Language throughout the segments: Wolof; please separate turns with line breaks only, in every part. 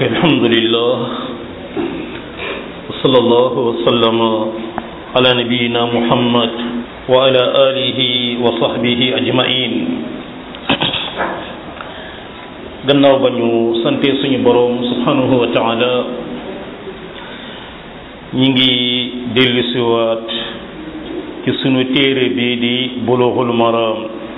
الحمد لله وصلى الله وسلم على نبينا محمد وعلى آله وصحبه أجمعين gannaaw ba ñu sante suñu boroom subhanahu wa taala ñi ngi dellusiwaat ci sunu téere bi di bulughul maram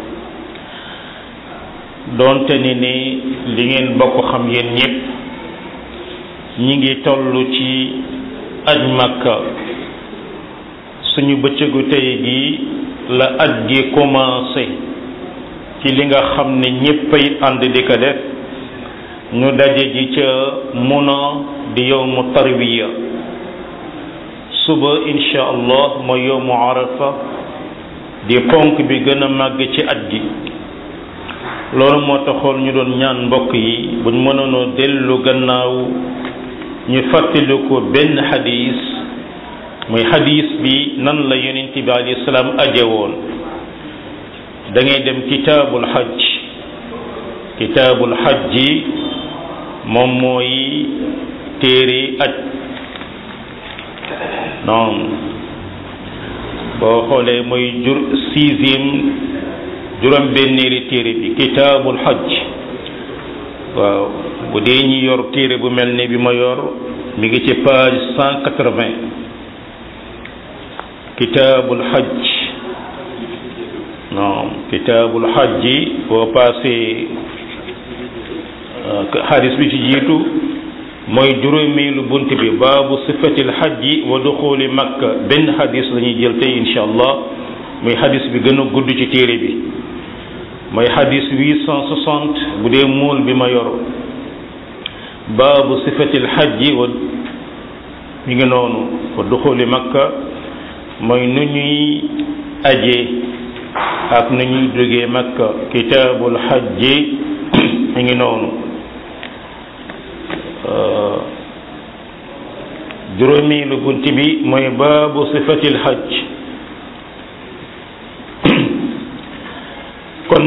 doonte ni ni li ngeen bokk xam yéen ñépp ñi ngi toll ci aj makka suñu bëccëgu tey gi la aj gi commencé ci li nga xam ne ñéppay ànd di ko def ñu daje ji ca muna di yowmu tarwiya suba insha allah mooy yowmu arafa di ponk bi gën a màgg ci aj gi loolu moo taxoon ñu doon ñaan mbokk yi buñ mënoonoo dellu gannaaw ñu fàttali ko benn xadis muy xadis bi nan la yonent bi alayhi salaam aje woon da ngay dem kitaabul xajj kitaabul xajji moom mooy téere aj non boo xoolee mooy jur sixième juróom benneeri téere bi kitaabul xajj waaw bu dee ñi yor téere bu mel ne bi ma yor mi ngi ci page cent quatre-vingt kitaabul xajj non kitaabul xajji boo passé xadis bi ci jiitu mooy juróomeelu bunt bi baabu sifatil xajji wa duxuli makka benn xadis la ñuy jël tey insha allah muy xadis bi gën a gudd ci téere bi mooy xadis 860 bu dee muul bi ma yor baabu sifatil xajji wa mi ngi noonu wa duxuli makka mooy nu ñuy aje ak nu ñuy jógee makka kitaabul xajji mi ngi noonu juróomeelu bunt bi mooy baabu sifatil xajj kon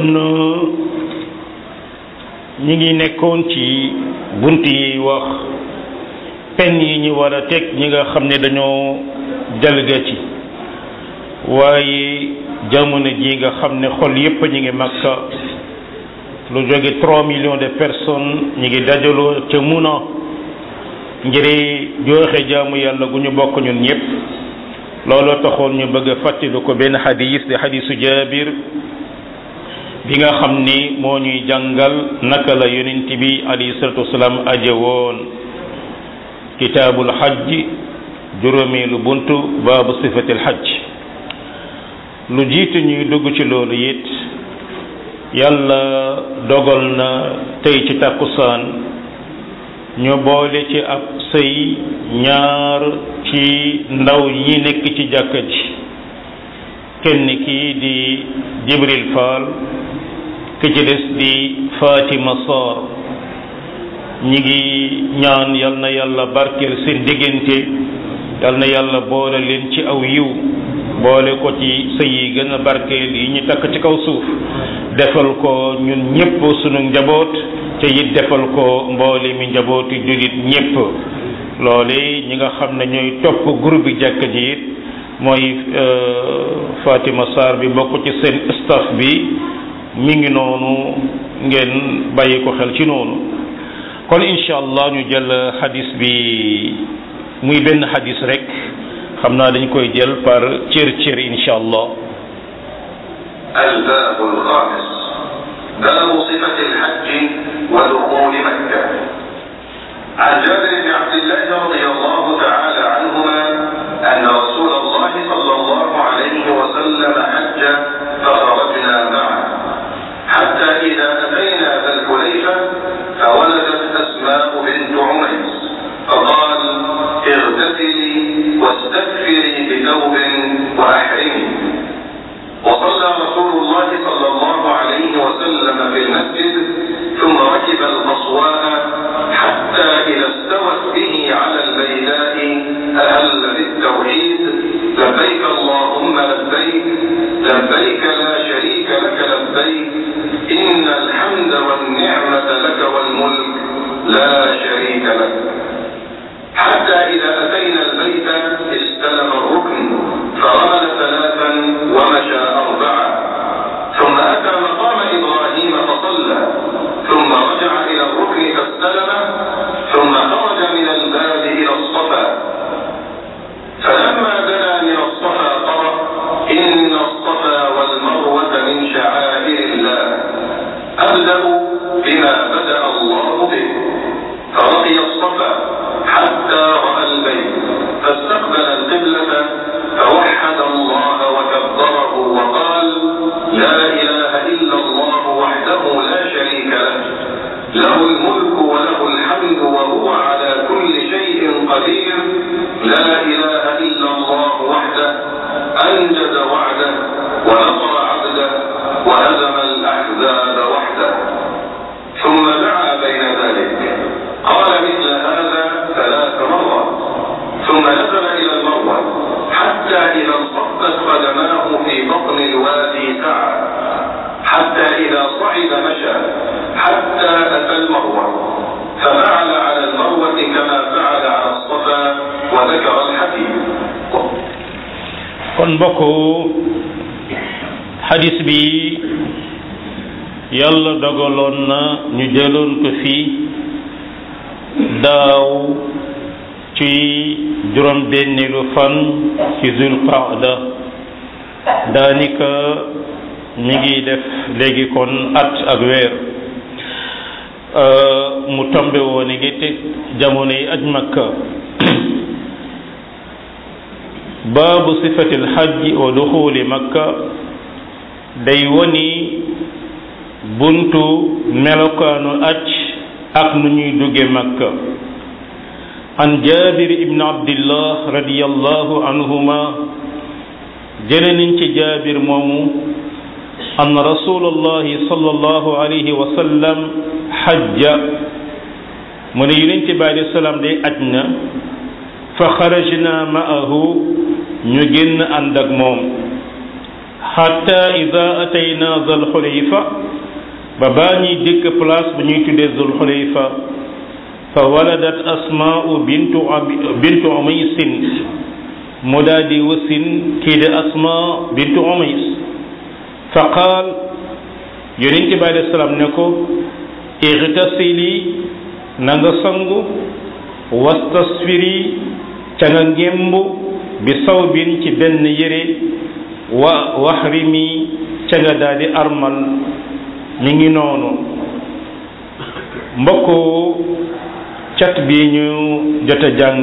ñi ngi nekkoon ci bunt yi wax pen yi ñu war a teg ñi nga xam ne dañoo jalgati waaye jamono ji nga xam ne xol yépp ñi ngi makka lu jóge trois millions de personnes ñi ngi dajaloo ca muna ngir jooxe jaamu yàlla gu ñu bokk ñun ñëpp looloo taxoon ñu bëgg a fàttali ko benn xadis di xadisu jaabir bi nga xam ni moo ñuy jàngal naka la yonent bi alayhi salatu wasalaam aje woon kitaabul xajj juróomeelu buntu baabu sifatil xajj lu jiitu ñuy dugg ci loolu it yàlla dogal na tey ci takkusaan ñu boole ci ab sëy ñaar ci ndaw yi nekk ci jàkka ji kenn kii di Jibril Fall ki ci des di Fatima Sarr ñi ngi ñaan yal na yàlla barkeel seen diggante yal na yàlla boole leen ci aw yiw boole ko ci sëy yi gën a barkeel yi ñu takk ci kaw suuf defal ko ñun ñépp sunu njaboot te it defal ko mboole mi njabooti jullit ñépp loole ñi nga xam ne ñooy topp groupe bi jàkk ji it mooy Fatima Sarr bi bokk ci seen staff bi mi ngi noonu ngeen bàyyi ko xel ci noonu kon incha allah ñu jël xadis bi muy benn xadis rek xam naa dañ koy jël par cër cër incha allah
الباب الخامس باب صفة الحج ودخول مكة عن جابر بن عبد الله رضي الله تعالى عنهما أن رسول الله صلى الله عليه وسلم حج فخرجنا معه حتى إذا أتينا ذا الحليفة فولدت أسماء بنت عميس فقال اغتسلي واستكفري بثوب وأحرمي وصلى رسول الله صلى الله عليه وسلم في المسجد ثم ركب القصواء حتى إذا استوت به على البيداء أهل بالتوحيد لبيك اللهم لبيك لبيك لا شريك لك لبيك إن الحمد والنعمة لك والملك لا شريك له حتى إذا أتينا البيت استلم الركن فرمل ثلاثا ومشى أربعة ثم أتى مقام إبراهيم فصلى ثم رجع إلى الركن فاستلمه ثم خرج من الباب إلى الصفا فلما دنا من الصفا قرأ إن الصفا والمروة من شعائر الله أبدأ بما بدأ الله به فرقي الصفا حتى رأى البيت فاستقبل القبلة فوحد الله وكبره وقال لا إله إلا الله وحده لا شريك له له الملك وله الحمد وهو على كل شيء قدير لا إله إلا الله وحده أنجز وعده ونصر عبده وهزم الأحزاب وحده ثم دعا بين ذلك قال مثل هذا ثلاث مرات ثم نزل إلى المروة حتى إذا انصبت قدماه في بطن الوادي سعى حتى إذا صعد مشى حتى أتى المروة ففعل على المروة كما فعل على الصفا وذكر الحديث
kon mbokk xadis bi yàlla dogaloon na ñu jëloon ko fii daaw ci juróom benneelu fan ci zul qaada daanika mi ngi def léegi kon at ak weer mu tombe woon ngi te jamono yi aj makka baabu sifatil hajji wa duxuli makka day woni buntu melokaanu aj ak nu ñuy dugge makka an jabir ibn abdillah radiyallahu anhuma jële nañ ci jabir moomu an rasulullahi sallallahu alayhi wa sallam hajja mu ne yonente bi alayhi salaam day aj na fa xarajna ma'ahu ñu génn ànd ak moom xatta ida atayna zal xulayfa ba baa ñuy dëkk place bu ñuy tuddee zul xulayfa fa waladat asmaa'u bintu bintu umaysin mu daa di wasin kii de asma bintu umays fa qaal yonente bi alayhi salaam ne ko igtasili na nga sangu wastasfiri ca nga ngémbu bi sawbin ci benn yére wa waxrimi ca nga daal di armal mi ngi noonu mbokk cat bi ñu jot a jàng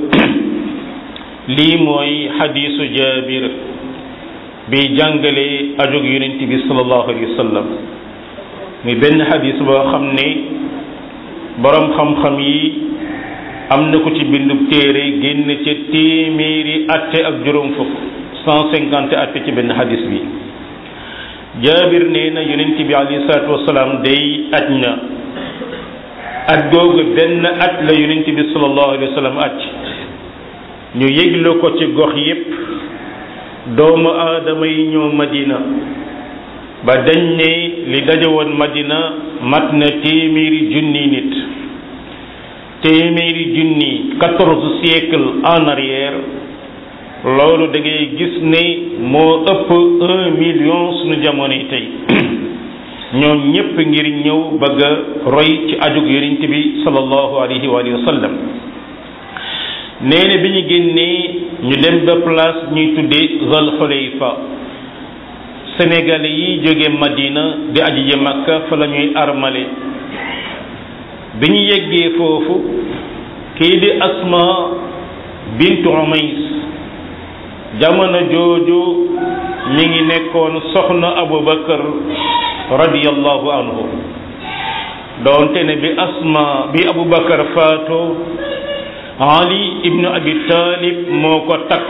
lii mooy xadiisu jaabir bi jàngale ajog yonent bi sallallahu alayhi wa sallam muy benn xadiis boo xam ne boroom xam-xam yi am na ko ci bindub téere génn ca téeméeri atte ak juróom fukk cent cinquante atte ci benn xadis bi jaabir nee na yonent bi alayhi salaatu wasalaam day aj na at googu benn at la yonent bi sallallahu alayhi wa sallam aj ñu yëgle ko ci gox yépp doomu aadama yi ñëw madina ba dañ ne li daje woon madina mat na téeméeri junni nit téeméeri junni quatorze siècle en arrière loolu da ngay gis ne moo ëpp un million suñu jamono yi tey ñoom ñépp ngir ñëw bëgg a roy ci ajug yonent bi sallallahu alayhi wa sallam nee na bi ñu génnee ñu dem ba place ñuy tuddee Zal Xulayfa sénégalais yi jóge Madina di aji ji Makka fa la ñuy armale bi ñu yeggee foofu kii di Asma bintu Umays jamono jooju mi ngi nekkoon soxna Abubakar radiyallahu anhu doonte ne bi Asma bi Abubakar faatoo Ali ibnu Abi Talib moo ko takk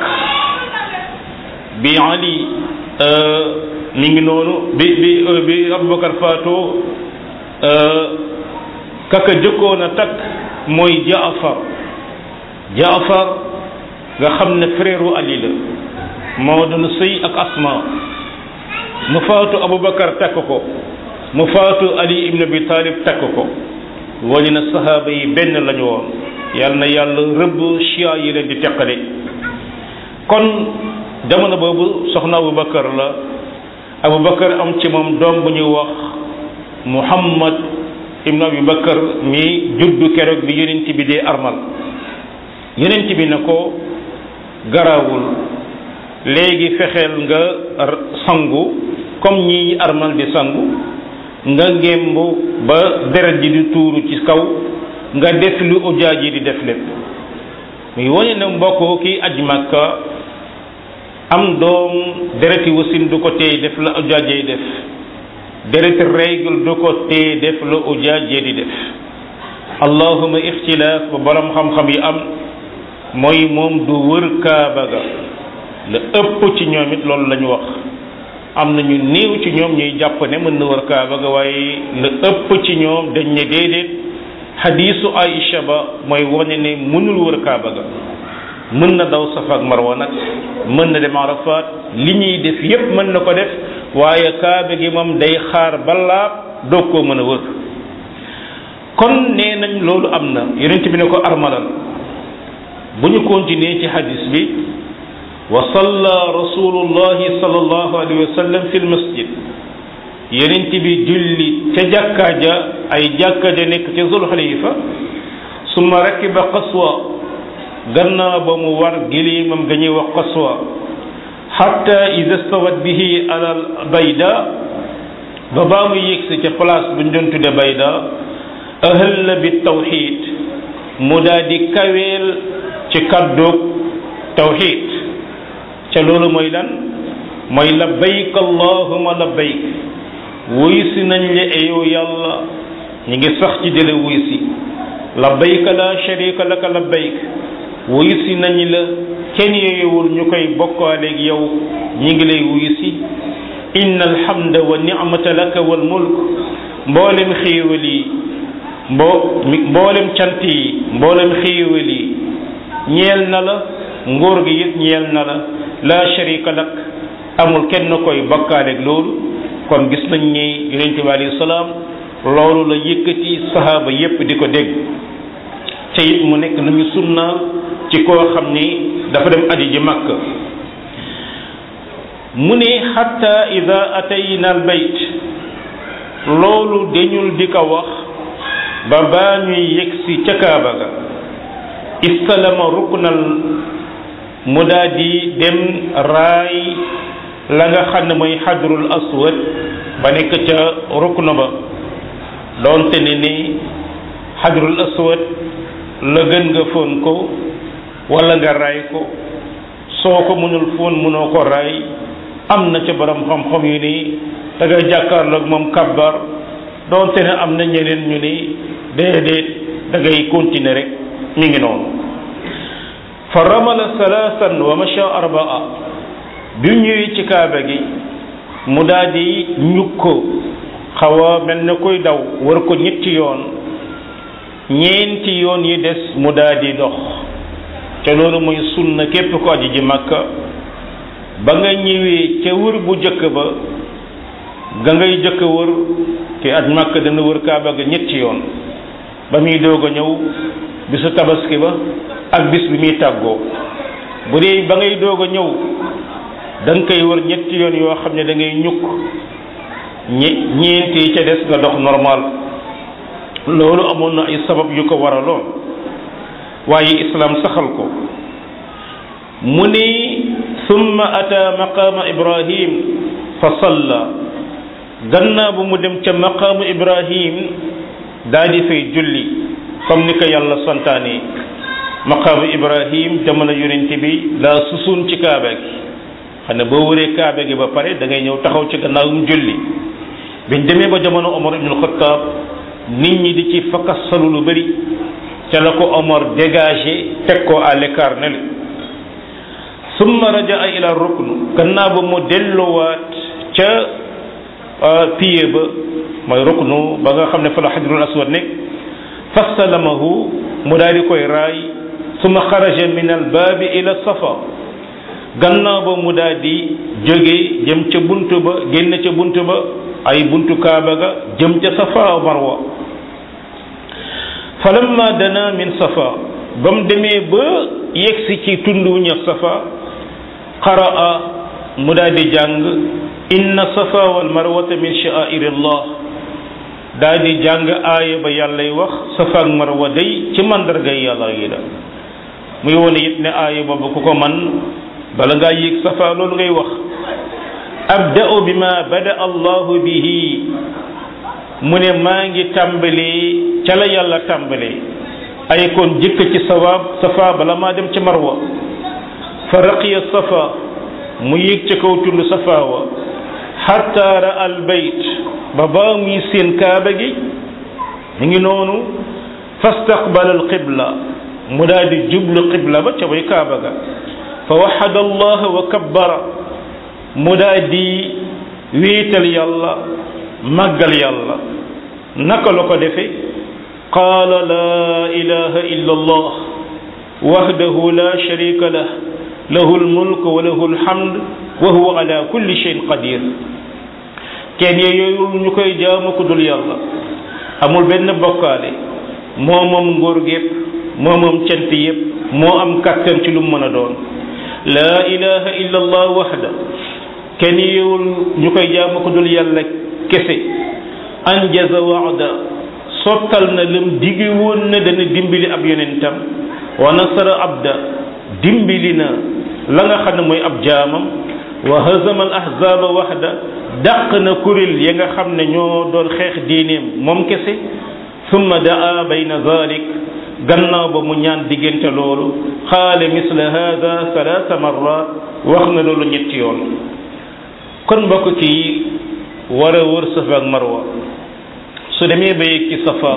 bi Ali mi ngi noonu bi bi bi Abubakar faatoo kaka jëkkoon a takk mooy Jaafar Jaafar nga xam ne frère Ali la moo doon sëy ak Asma mu faatu Abubakar takk ko mu faatu Ali ibn Abi Talib takk ko wali na sahaaba yi benn lañu woon yal na yàlla rëbb chia yi leen di teqale kon jamono boobu soxna Abu Bakar la Abu Bakar am ci moom doom bu ñuy wax Muhammad ibnu Abi Bakar mi juddu keroog bi yonent bi dee armal yonent bi ne ko garawul léegi fexeel nga sangu comme ñi armal di sangu nga ngémb ba deret ji di tuuru ci kaw nga def lu ujaaj yi di def lépp muy wane ne mbokk ki aj Makka am doom dereti wasin du ko téye def la ujaaj yi def dereti règle du ko téye def la ujaaj yi di def allahuma ixtilaaf ba borom xam-xam yi am mooy moom du wër kaaba ga la ëpp ci ñoom it loolu la ñu wax am na ñu néew ci ñoom ñuy jàpp ne mën na wër kaaba ga waaye la ëpp ci ñoom dañ ne déedéet xadiisu Aïcha ba mooy wane ne mënul wër kaaba ga mën na daw safa ak marwa nag mën na dem arafat li ñuy def yépp mën na ko def waaye kaaba gi moom day xaar balaab doog koo mën a wër kon nee nañ loolu am na yonent bi ne ko armalal bu ñu continuer ci hadis bi wa salla rasulullahi sallallahu alayhi wa sallam fi lmasjid yonent bi julli ca jàkkaa ja ay jàkka ja nekk ca zulxalifa summa rakiba qaswa gannaaw ba mu war gilimam ga ñuy wax qaswa xatta ida stawat bihi ala bayda ba baa mu yëgsi ca place bu ñu doon tudde bayda ahalla bi tawxid mu daal di kaweel ci kàddoog tawxid ca loolu mooy lan mooy labbayk allahuma labbayk wuy si nañ le yow yàlla ñi ngi sax ci dele wuy si labbayka la sharika laka labbayk wuy si nañ la kenn yeyewul ñu koy bokkaaleeg yow ñi ngi lay wuy si inna alhamda wa nicmata laka wal mulk mboolem xéewal yi mbo mboolem cant yi mboolem xéewal yi ñeel na la nguur gi it ñeel na la la sharika lak amul kenn koy bakkaaleeg loolu kon gis nañ ni yonente bi alayhi salaam loolu la yëkkati sahaaba yépp di ko dégg te it mu nekk nañu sunna ci koo xam ni dafa dem aji ji màkk mu ne xatta ida atayna al bayt loolu dañul di ko wax ba baa ñuy yegsi ca kaaba ga istalama ruknal mu daa di dem raay la nga xam ne mooy xadrul aswad ba nekk ca rukna ba doonte ne ni xadrul aswad la gën nga foon ko wala nga raay ko soo ko mënul foon mënoo ko raay am na ca borom xam-xam yu ni da ngay jàkkaarloog moom kabbar doonte ne am na ñeneen ñu ni déedéet da ngay continuer rek mi ngi noonu fa ramala salaasan wa masha arbaa bi ñëwee ci kaaba gi mu daal di ñukk ko xaw a mel ne koy daw war ko ñetti yoon ñeenti yoon yi des mu daal di dox te loolu mooy sunna képp ko aji ji màkka ba nga ñëwee ca wër bu jëkk ba ga ngay jëkk wër te aj màkka dana wër kaaba ga ñetti yoon ba muy doog a ñëw bisu tabaski ba ak bis bi muy tàggoo bu dee ba ngay doog a ñëw da nga koy wër ñetti yoon yoo xam ne da ngay ñukk ñe ñeenti yi ca des nga dox normal loolu amoon na ay sabab yu ko waraloon waaye islam saxal ko mu ni summa ata maqaama ibrahim fa salla gannaaw bu mu dem ca maqaamu ibrahim daa di fay julli comme ni ko yàlla santaane maqaamu ibrahim jamono yonent bi laa susuun ci kaaba gi xam ne boo wëree kaaba gi ba pare da ngay ñëw taxaw ci gannaawum julli biñ demee ba jamono omar ibnul xattaab nit ñi di ci fakassalu lu bëri ca la ko omar dégagé teg ko à l'écart ne summa rajaa ila rukn gannaaw ba mu delluwaat ca pied ba mooy ruknu ba nga xam ne fa la xajrul aswad nekk fassalamahu mu daal di koy raay summa xaraja min al baabi ila safa gannaaw ba mu daal di jóge jëm ca buntu ba génn ca buntu ba ay buntu kaaba ga jëm ca safa marwa falamma dana min safa ba mu demee ba yegsi ci tund wu ñëw safa qaraa mu daal di jàng inna safa wal marwata min sha'airillah daal di jàng aaya ba yàllay wax safa ak marwa day ci mandargay yàlla yi la muy wone it ne aaya boobu ku ko man bala ngaa yéeg safa loolu ngay wax abda'u bima bada allahu bihi mu ne maa ngi tàmbalee ca la yàlla tàmbalee ay kon jëkk ci sawaab safa bala maa dem ci marwa fa raqiya safa mu yéeg ca kaw tund safa wa xatta ra al bayt ba baa muy seen kaaba gi mu ngi noonu fastaqbala al qibla mu daal di jublu qibla ba ca bay kaaba ga fa waxada allah wa kabbara mu daal di wéetal yàlla màggal yàlla naka la ko defe qaala laa ilaha illa allah wahdahu la sharika lah lahu lmulk wa lahu lhamd wa huwa ala kulli shayin qadir kenn yooyu ñu koy jaamu ku dul yàlla amul benn bokkaale moo moom nguur gépp moo moom cant yépp moo am kàttan ci lu mu mën a doon laa ilaha illa allah wahda kenn yowul ñu koy jaamu ku dul yàlla kese anjaza waada sottal na lam digi woon na dana dimbali ab yonentam wa nasara abda dimbali na la nga xam ne mooy ab jaamam wa hazama al ahzaba waxda dàq na kuréel ya nga xam ne ñoo doon xeex diineem moom kese summa daa bayna zalik gannaaw ba mu ñaan diggante loolu xaale misla hada salaasa marrat wax na loolu ñetti yoon kon mbokk kii war a wër safa ak marwa su demee ba yegg ci safa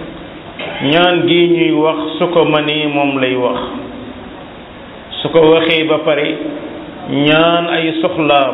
ñaan gi ñuy wax su ko mënee moom lay wax su ko waxee ba pare ñaan ay soxlaam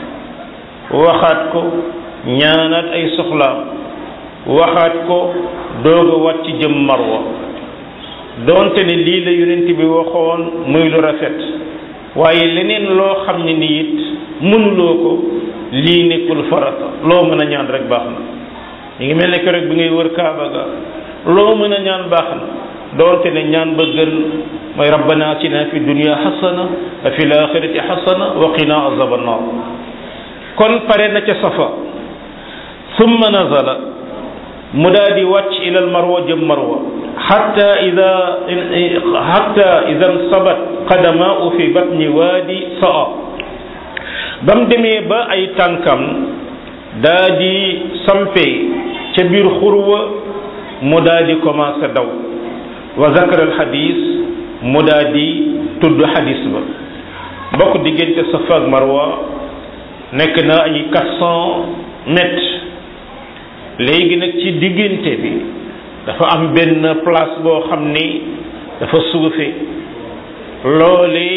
waxaat ko ñaanaat ay soxlaam waxaat ko doog a wàcc jëm marwa doonte ne lii la yonent bi waxoon muy lu rafet waaye leneen loo xam ne ni it mënuloo ko lii nekkul farata loo mën a ñaan rek baax na ñu ngi mel ne rek bi ngay wër kaaba ga loo mën a ñaan baax na doonte ne ñaan ba gën mooy rabbana atina fi dunya xasana wa fi laaxirati xasana wa qina azaba annar kon pare na ca safa summa nazala mu daal di wàcc ila al marwa jëm marwa xatta ida xatta ida sabat qadamaau fi batni waadi saa ba mu demee ba ay tànkam daa di sampe ca biir xurwa mu daa di commencé daw wa zakara al xadis mu daa di tudd xadis ba bokk diggante safa ak marwa nekk na ay quatre cent mètres léegi nag ci diggante bi dafa am benn place boo xam ni dafa suufe loole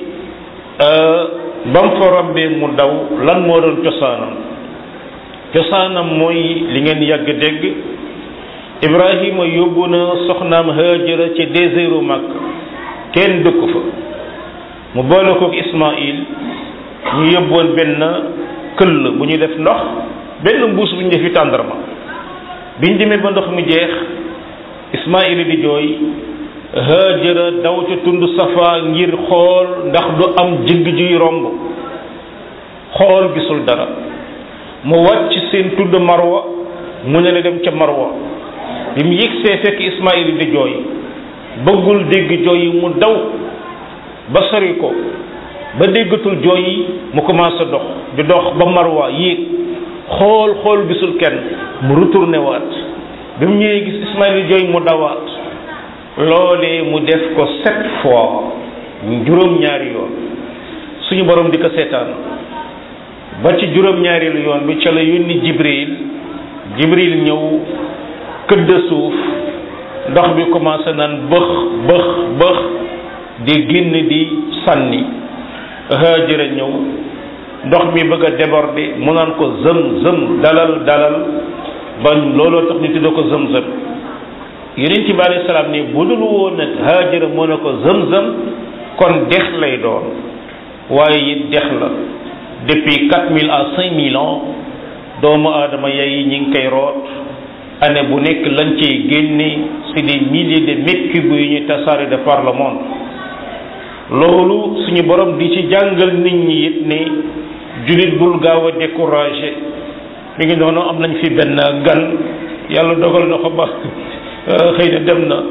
ba mu fa rombee mu daw lan moo doon cosaanam cosaanam mooy li ngeen yàgg dégg Ibrahima yóbbu na soxnaam Haajara ci désertu Makka kenn dëkku fa mu boole kook Ismaïl ñu yóbboon benn këll bu ñu def ndox benn mbuus bu ñu defi tàndarma biñ demee ba ndox mi jeex Ismaïl di jooy Haajara daw ca tund Safa ngir xool ndax du am jëgg juy romb xool gisul dara mu wàcc seen tudd Marwa mu ne la dem ca Marwa bi mu yëgsee fekk Ismaïl di jooy bëggul dégg jooy yi mu daw ba sori ko ba déggatul jooy yi mu commencé dox di dox ba Marwa yéeg xool xool gisul kenn mu retourné waat bi mu ñëwee gis Ismaïl di jooy mu dawaat loolee mu def ko sept fois juróom-ñaari yoon suñu borom di ko seetaan ba ci juróom-ñaareelu yoon bi ca la yónni Jibril Jibril ñëw këdd suuf ndox bi commencé naan bëx bëx bëx di génn di sànni Haajara ñëw ndox mi bëgg a déborder mu naan ko zëm zëm dalal dalal ba looloo tax ñu tuddee ko zëm zëm yonent bi alayhi salaam ni bu dul woon nag Haajara moo ne ko zëm zëm kon dex lay doon waaye it dex la depuis quatre mille à cinq mille ans doomu aadama yay ñi ngi koy root année bu nekk lañ cey génne c'est des milliers de mètres cubes yu ñuy tasaare de par le monde loolu suñu borom di ci jàngal nit ñi it ne jullit bul gaaw a découragé mi ngi noonu am nañ fi benn gan yàlla dogal na ko ba xëy na dem na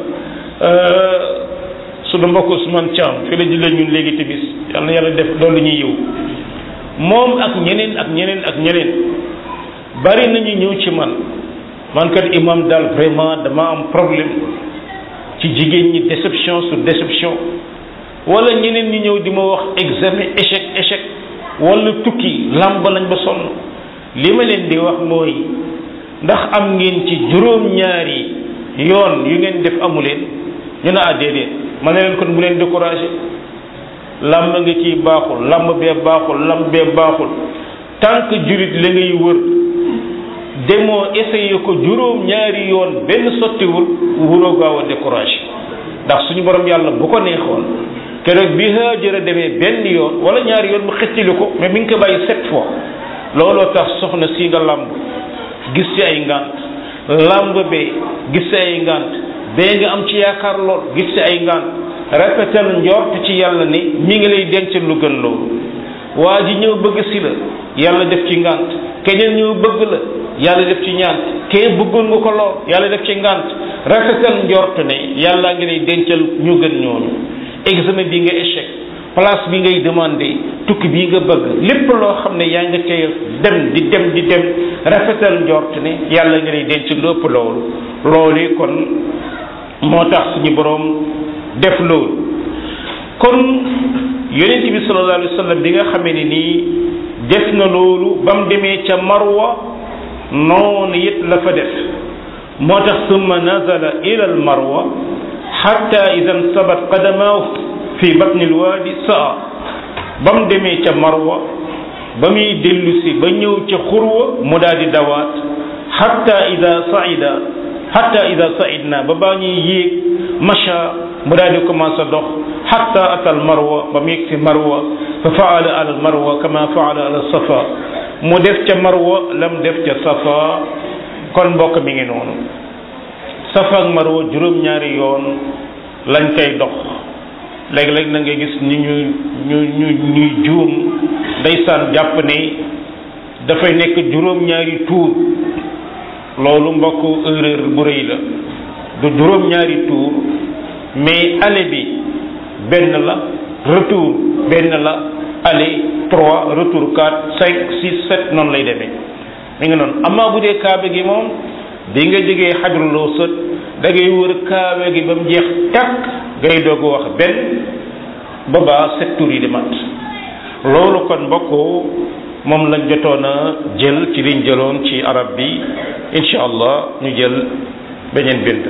sunu mbokk Ousmane Thiam fi la jullee ñun léegi timis yàlla na yàlla def loolu ñuy yiw moom ak ñeneen ak ñeneen ak ñeneen bari nañu ñëw ci man man kat imam daal vraiment dama am problème ci jigéen ñi déception sur déception wala ñeneen ñi ñëw di ma wax examen échec échec wala tukki làmb lañ ba sonn li ma leen di wax mooy ndax am ngeen ci juróom-ñaari yoon yu ngeen def amuleen ñu ne ah déedéet ma ne leen kon bu leen découragé làmb nga ciy baaxul làmb bee baaxul làmb bee baaxul tant que jurit la ngay wër demoo essayé ko juróom-ñaari yoon benn sottiwul wuroo gaaw a découragé ndax suñu borom yàlla bu ko neexoon keroog bi Haajara demee benn yoon wala ñaari yoon mu xettili ko mais mi ngi ko bàyyi sept fois looloo tax soxna si nga làmb gis ci ay ngant làmb bee gis ci ay ngant bee nga am ci yaakaar lool gis ci ay ngant rafetal njort ci yàlla ni mi ngi lay denc lu gën loolu waa ji ñëw bëgg si la yàlla def ci ngant keneen ñëw bëgg la yàlla def ci ñaant kee bëggoon nga ko lool yàlla def ci ngant rafetal njort ne yàlla ngi lay dencal ñu gën ñooñu examen bi nga échec place bi ngay demandé tukki bii nga bëgg lépp loo xam ne yaa nga cay dem di dem di dem rafetal njort ne yàlla nga lay denc lu ëpp loolu loolu kon moo tax suñu boroom def loolu kon yonent bi sallallahu alayhi wa sallam bi nga xamee ne nii def na loolu ba mu demee ca marwa noonu it la fa def moo tax summa nazala ila al marwa xatta ida nsabat qadamaahu fi batni alwaadi saa ba mu demee ca marwa ba muy dellu si ba ñëw ca xurwa mu daal di dawaat xatta ida saida xatta ida saidna ba baa ñuy yéeg macha mu daal di commencé dox xatta ata al marwa ba mu yegg si marwa fa faala ala al marwa kama faala ala safa mu def ca marwa lam def ca safa kon mbokk mi ngi noonu safa ak marwa juróom-ñaari yoon lañ koy dox léeg-léeg na nga gis ni ñu ñu ñu ñuy juum ndeysaan jàpp ne dafay nekk juróom-ñaari tuur loolu mbokk erreur bu rëy la du juróom-ñaari tuur mais aller bi benn la retour benn la aller trois retour quatre cinq six sept noonu lay demee mi ngi noonu amaa bu dee kaaba gi moom bi nga jógee xajruloo sët da ngay wër kaaba gi ba mu jeex takk ngay doog wax benn ba baa sept tours yi di mat loolu kon mbokk moom lañ jotoon a jël ci liñ jëloon ci arab bi incha allah ñu jël beneen bind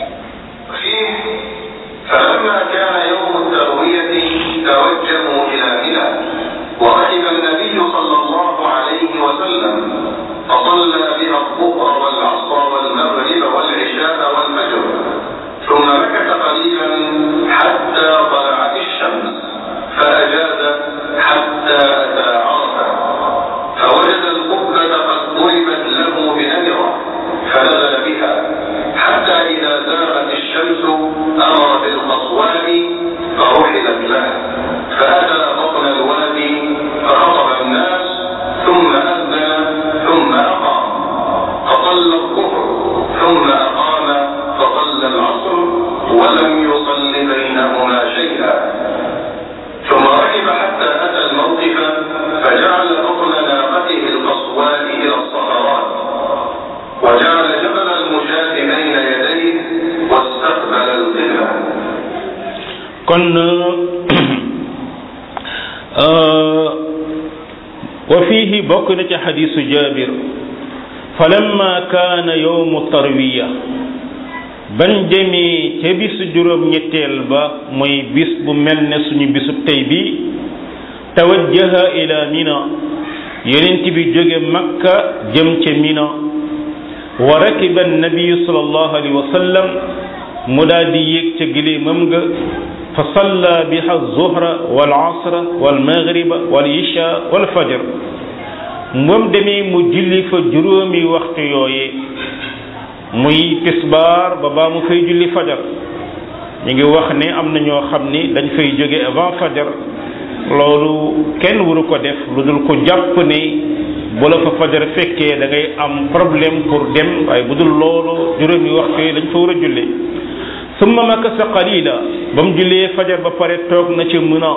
فلما كان يوم التروية توجهوا إلى منى وركب النبي صلى الله عليه وسلم فصلى بها الظهر والعصر والمغرب والعشاء والفجر ثم مكث قليلا حتى طلعت الشمس فأجاز حتى أتى عرفة فوجد القبة قد ضربت له بنمرة فنزل بها حتى إذا زاغت الشمس أمر بالقصواء فرحلت له فأتى بطن الوادي فخطب الناس ثم أذن ثم أقام فصلى الظهر ثم أقام فصلى العصر ولم يصل بينهما شيئا ثم ركب حتى أتى الموقف فجعل بطن ناقته القصواء إلى الصخرات وجعل جبل المشاة بين يديه واستقبل القبلة
kon wa fiihi bokk na ci xadiisu jaabir falamma kaana yowmu tarwiya ban demee ca bisu juróom ñetteel ba mooy bis bu mel ne suñu bisub tey bi tawajjaha ila mina yonent bi jóge makka jëm ca mina wa rakiba annabiyu sallallahu alayhi wa sallam mu daal di yéeg ca gileemam ga fa salla biha zuhra wal asra wal maghriba wal isha wal fajr moom demee mu julli fa juróomi waxtu yooye muy tisbaar ba baa mu fay julli fajar ñu ngi wax ne am na ñoo xam ni dañ fay jóge avant fajar loolu kenn waru ko def lu dul ko jàpp ne bu la fa fajar fekkee da ngay am problème pour dem waaye bu dul loolu juróomi waxtu yi dañ fa war a julli summa makasa qalila ba mu jullee fajar ba pare toog na ci Mina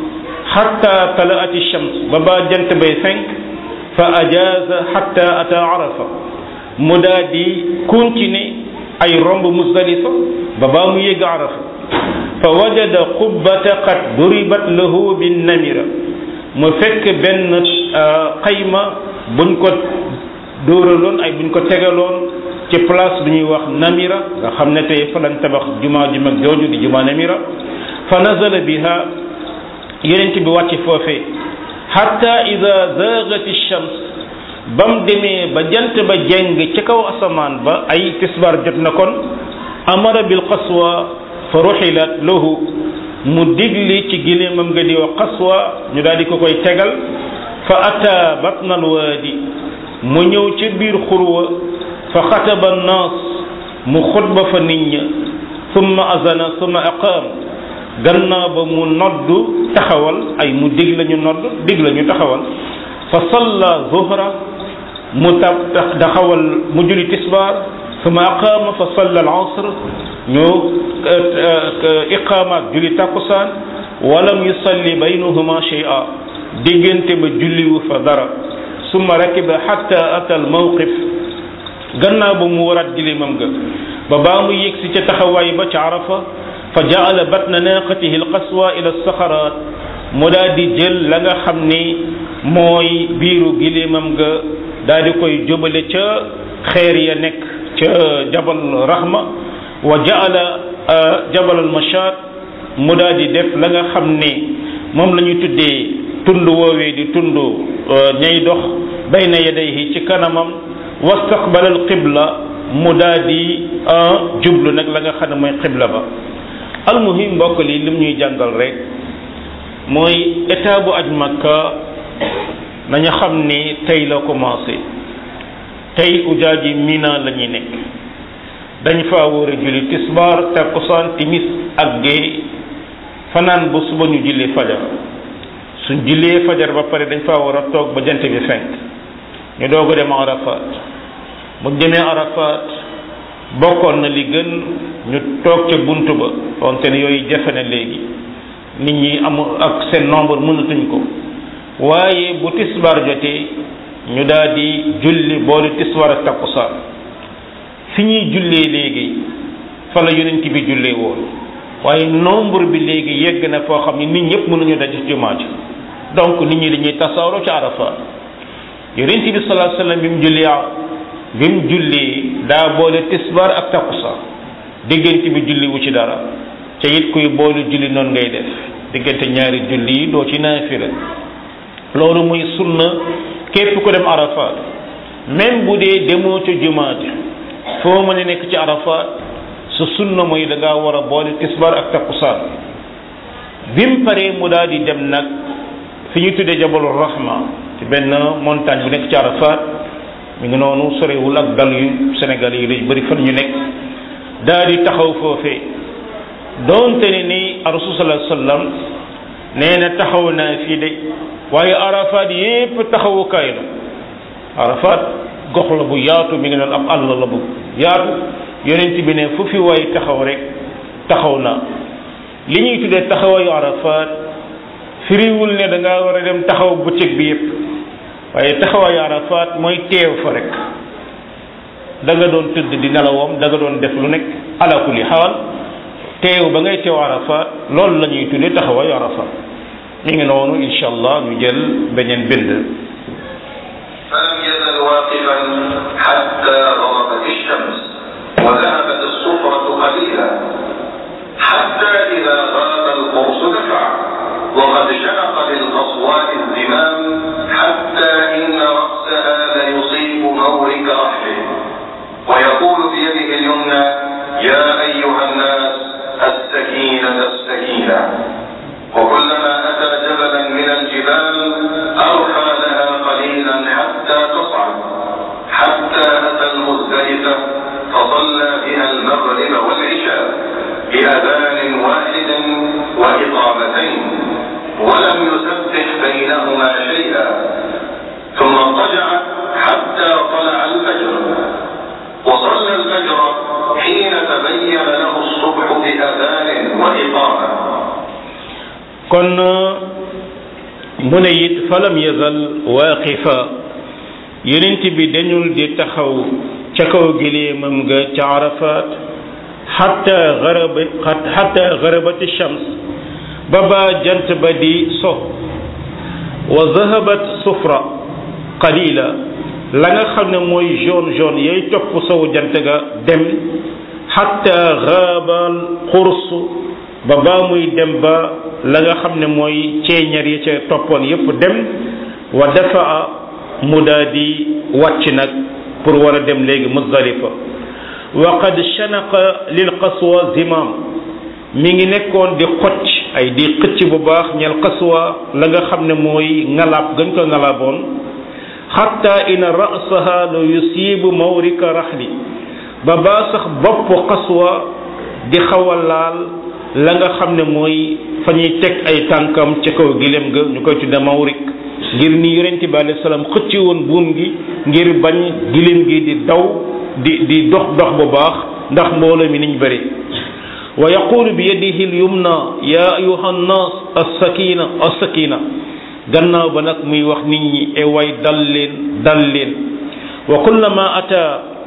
xatta talaati shams ba ba jant bay fenk fa ajaza xatta ata arafa mu daa di continuer ay romb musdalifa ba baa mu yegg arafa fa wajada qubbata qad duribat lahu bin namira mu fekk benn xayma buñ ko dóoraloon ay buñ ko tegaloon ci place bu ñuy wax namira nga xam ne tey fa lañ tabax jumaa ju mag jooju di jumaa namira fa nazala biha yonent bi wàcc foofee hatta ida zagati shams ba mu demee ba jant ba jeng ci kaw asamaan ba ay tisbar jot na kon amara bil qaswa fa ruxilat lahu mu digli ci gileemam nga di wax qaswa ñu daal di ko koy tegal fa ata batna alwaadi mu ñëw ci biir xurwa fa xataba annaas mu xutba fa nit ña summa azana summa aqaam gannaaw ba mu noddu taxawal ay mu dig la ñu nodd dig la ñu taxawal fa salla zuhra mu tab taxawal mu julli tisbaar summa aqaama fa salla al asr ñu iqaama ak julli takkusaan walam yusalli baynahuma shay'a diggante ba julliwu fa dara summa rakiba hatta ata al mawqif gannaaw ba mu waraat gilimam ga ba baa mu yegg si ca taxawaay ba ca arafa fa jaala batna naqatihi alqaswa ila saxaraat mu daal di jël la nga xam ni mooy biiru gilimam ga daal di koy jóbale ca xeer ya nekk ca jabal rahma wa jaala jabal almashaat mu daal di def la nga xam ni moom la ñu tuddee tund woowee di tund ñay dox bayna yadayhi ci kanamam wastaqbala alqibla mu daal di jublu nag la nga xam ne mooy qibla ba almuhim mbokk li lim ñuy jàngal rek mooy état bu aj makka nañu xam ni tey la commencé tey ujaaji mina la ñuy nekk dañ fa war a julli tisbaar takkusaan timis ak gee fanaan ba suba ñu julli fajar suñ jullee fajar ba pare dañ fa war a toog ba jant bi fenk ñu doog a dem arafat bu demee arafat bokkoon na li gën ñu toog ca bunt ba wante ne yooyu jafe na léegi nit ñi amul ak seen nombre mënatuñ ko waaye bu tisbaar jotee ñu daal di julli boole tisbaar ak takkusaan fi ñuy jullee léegi fa la yonent bi jullee woon waaye nombre bi léegi yegg na foo xam ne nit ñëpp mënuñu daje ci jumaa ji donc nit ñi dañuy tasaaroo ci arafa yonent bi sallallahu alayhi wasallam bi mu julli bi mu julli daa boole tisbaar ak takkusaan diggante bi julli wu ci dara ca it kuy boole julli noonu ngay def diggante ñaari julli yi doo ci naafila loolu muy sunna képp ku dem arafat même bu dee demoo ca jumaat foo mën a nekk ci arafat su sunna mooy da ngaa war a boole tisbaar ak takkusaan bi mu paree mu daal di dem nag fi ñu tuddee jabalul rahma ci benn montagne bu nekk ci arafat mi ngi noonu sorewul ak dal yu Sénégal yi lañ bëri fan ñu nekk daal di taxaw foofee doonte ne ni rasul sallallahu alayhi wasallam nee na taxaw naa fii de waaye arafat yépp taxawukaay la arafat gox la bu yaatu mi ngi noonu ab àll la bu yaatu yonent bi ne fu fi waay taxaw rek taxaw na li ñuy tuddee taxawaayu arafat firiwul ne da ngaa war a dem taxaw bëccëg bi yépp waaye taxawaayu arafat mooy teew fa rek da nga doon tëdd di nelawam da nga doon def lu nekk ala kulli xaal teew ba ngay teew arafat loolu la ñuy tuddee taxawaayu arafat mi ngi noonu incha allah ñu jël beneen bind
فلم يزل واقفا حتى غربت الشمس وذهبت الصفرة قليلا حتى إذا غاب القرص دفع وقد شنق للقصواء الزمام حتى إن رأسها ليصيب مورك رحله ويقول بيده اليمنى يا أيها الناس السكينة السكينة وكلما أتى جبلا من الجبال أرخى لها قليلا حتى تصعد حتى أتى المزدلفة فصلى بها المغرب والعشاء بأذان واحد وإقامتين ولم يسبح بينهما شيئا ثم اضطجع حتى طلع الفجر وصلى الفجر حين تبين له الصبح بأذان وإقامة
kon mu ne it falam yazal waaqifa yonent bi dañul di taxaw ca kaw gileemam nga ca arafat xatta garaba xatta garabati shams ba ba jant ba di so wa zahabat sufra qalila la nga xam ne mooy jaune jaune yay topp sow jant ga dem xatta gaabal xurs ba baa muy dem ba la nga xam ne mooy ceeñar yi ca toppoon yépp dem wa dafa mu daa di wàcc nag pour war a dem léegi muzdalifa wa qad shanaqa lil qaswa zimam mi ngi nekkoon di xocc ay di xëcc bu baax ñel qaswa la nga xam ne mooy ngalaab gañ ko ngalaaboon xatta ina rasaha la yusibu mawrika raxli ba baa sax bopp qaswa di xaw a laal la nga xam ne mooy fa ñuy teg ay tànkam ca kaw gilem ga ñu koy tudde mawrik ngir ni yonent bi alayhi salaam xëcci woon buum gi ngir bañ gilem gi di daw di di dox dox bu baax ndax mbooloo mi niñ bëri wa yaqulu bi yadihi al yumna ya ayuha nnas as-sakina as-sakina gannaaw ba nag muy wax nit ñi e way dal leen dal leen wa kullama ata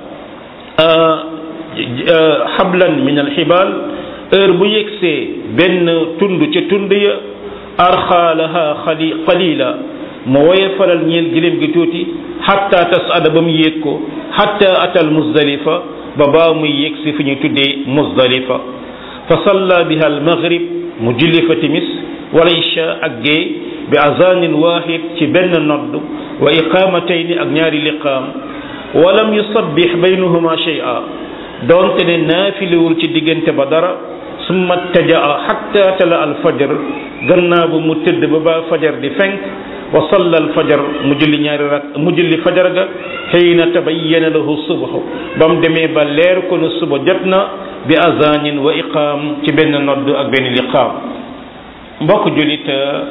hablan min alxibaal heure bu yegsee benn tund ca tund ya arxa laha xali qalila mu woye falal ñeel giléem gi tuuti xatta tasada ba mu yéeg ko xatta atal muzdalifa ba baa muy yegsi fi ñu tuddee muzdalifa fa salla biha almaghrib mu julli fa timis wala isha ak gee bi azanin wahid ci benn nodd wa iqamatayni ak ñaari liqaam walam yusabbix baynahuma shay'a doonte ne naafiliwul ci diggante ba dara summa tajaa xatta tala alfajar gannaaw ba mu tëdd ba ba fajar di fenk wa salla alfajar mu julli ñaari rak mu julli fajar ga xiina tabayyana lahu subhu ba mu demee ba leer ko ne suba jot na bi azanin wa iqaam ci benn nodd ak benn liqaam mbokk jullit